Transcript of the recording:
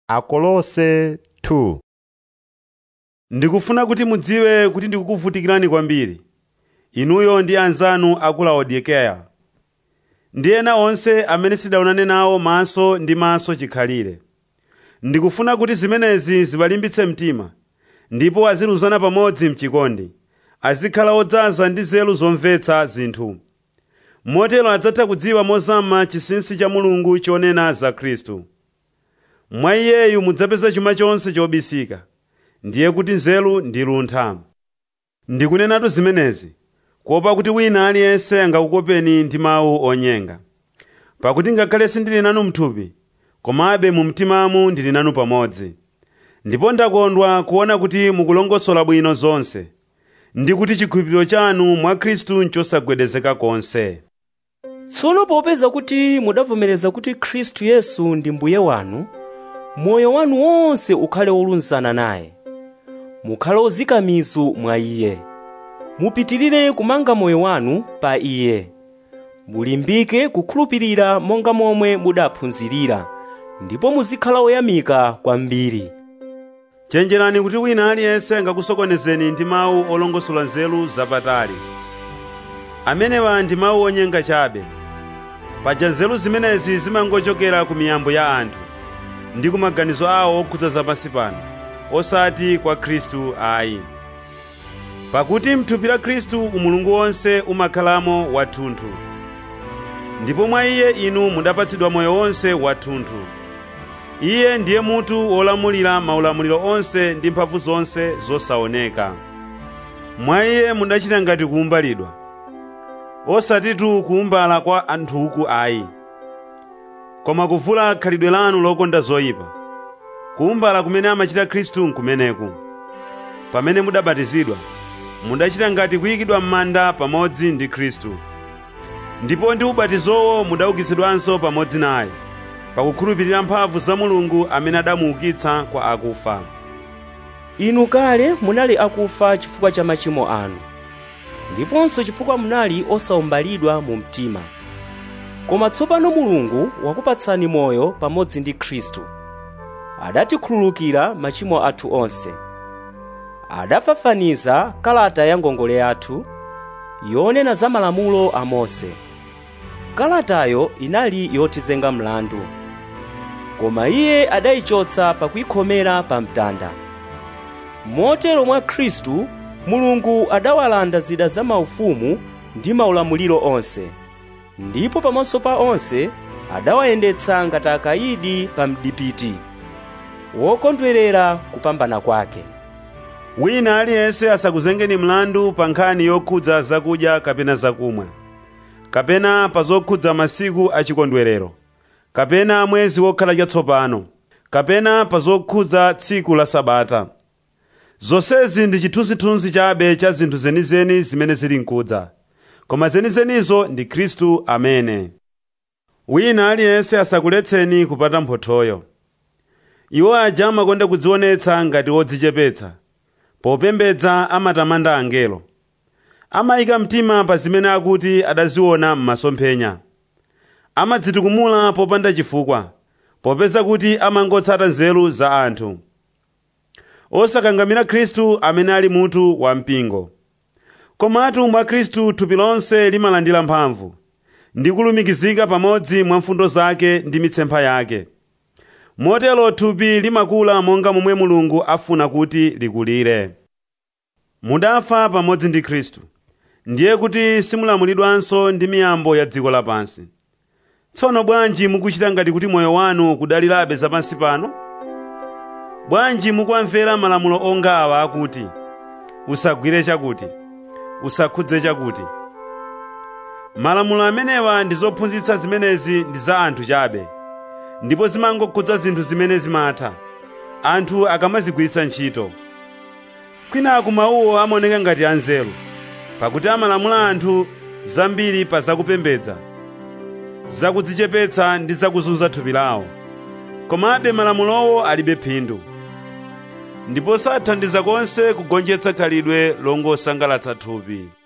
Akolose 2 Ndikufuna kuti mudziwe kuti ndikukuvutikirani kwambiri, inuyo ndi anzanu a ku Laodikeya. Ndi ena onse amene sidaonane nawo maso ndi maso chikhalire. Ndikufuna kuti zimenezi ziwalimbitse mtima, ndipo aziluzana pamodzi m'chikondi, azikhala odzaza ndi nzeru zomvetsa zinthu. Motero adzatha kudziwa mozama chinsinsi cha Mulungu chonena za Khristu. Mwa Iyeyu mudzapeza chuma chonse chobisika, ndiye kuti nzeru ndi luntha. Ndikunenatu zimenezi kuopa kuti wina aliyense angakukopeni ndi mawu onyenga. Pakuti ngakhale sindili nanu m'thupi, komabe mu mtimamu ndili nanu pamodzi. Ndipo ndakondwa kuona kuti mukulongosola bwino zonse, ndi kuti chikhulupiriro chanu mwa Khristu n'chosagwedezeka konse. tsono popeza kuti mudavomereza kuti khristu yesu ndi mbuye wanu moyo wanu wonse ukhale wolumikizana naye mukhale ozika mizu mwa iye mupitirire kumanga moyo wanu pa iye mulimbike kukhulupirira monga momwe mudaphunzirira ndipo muzikhala oyamika kwambiri Chenjerani kuti wina aliyense angakusokonezeni ndi mawu olongosola nzeru zapatali. Amenewa ndi mawu onyenga chabe. Paja nzeru zimenezi zimangochokera ku miyambo ya anthu ndi ku maganizo awo okhudza zapansi pano, osati kwa Khristu ayi. Pakuti m'thupi la Khristu umulungu wonse umakhalamo wathunthu. Ndipo mwa Iye inu mudapatsidwa moyo wonse wathunthu. Iye ndiye mutu wolamulira maulamuliro onse ndi mphamvu zonse zosaoneka. Mwa Iye mudachita ngati kuwumbalidwa, osatitu kuwumbala kwa anthuku ayi, koma kuvula khalidwe lanu lokonda zoyipa. Kuwumbala kumene amachita Khristu nkumeneku. Pamene mudabatizidwa, mudachita ngati kuyikidwa m'manda pamodzi ndi Khristu. Ndipo ndi ubatizowo mudaukitsidwanso pamodzi naye, pakukhulupirira mphamvu za Mulungu amene adamuukitsa kwa akufa. inu kale munali akufa chifukwa cha machimo anu ndiponso chifukwa munali osawumbalidwa mu mtima koma tsopano mulungu wakupatsani moyo pamodzi ndi khristu adatikhululukira machimo athu onse adafafaniza kalata ya ngongole yathu yonena za malamulo a mose kalatayo inali yotizenga mlandu koma iye adayichotsa pakuyikhomera pa mtanda motero mwa khristu mulungu adawalanda zida za maufumu ndi maulamuliro onse ndipo pamaso pa onse adawayendetsa ngati akayidi pa mdipiti wokondwerera kupambana kwake Wina aliyense asakuzengeni mlandu pa nkhani yokhudza zakudya kapena zakumwa, kapena pa zokhudza masiku achikondwerero, kapena mwezi wokhala chatsopano, kapena pa zokhudza tsiku la Sabata. Zonsezi ndi chithunzithunzi chabe cha zinthu zenizeni zimene zili nkudza, koma zenizenizo ndi Khristu amene. Wina aliyense asakuletseni kupata mphothoyo. Iwo aja amakonda kudzionetsa ngati odzichepetsa, popembedza amatamanda angelo. Amayika mtima pa zimene akuti adaziona m'masomphenya. Amadzitukumula popanda chifukwa, popeza kuti amangotsata nzeru za anthu. Osakangamira Khristu amene ali mutu wa mpingo. Komatu mwa Khristu thupi lonse limalandira mphamvu, ndi kulumikizika pamodzi mwa mfundo zake ndi mitsempha yake. Motero thupi limakula monga momwe Mulungu afuna kuti likulire. Mudafa pamodzi ndi Khristu, ndiye kuti simulamulidwanso ndi miyambo ya dziko lapansi. Tsono bwanji mukuchita ngati kuti moyo wanu kudalirabe zapansi pano? Bwanji mukumvera malamulo onga awa akuti, usagwire chakuti, usakhudze chakuti. Malamulo amenewa ndi zophunzitsa zimenezi ndi za anthu chabe, ndipo zimangokhudza zinthu zimene zimatha, anthu akamazigwiritsa ntchito. Kwinaku mawuwo amaoneka ngati anzeru, pakuti amalamula anthu zambiri pa zakupembedza, zakudzichepetsa ndi zakuzunza thupi lawo. Komabe malamulowo alibe phindu, ndipo sathandiza konse kugonjetsa khalidwe longosangalatsa thupi.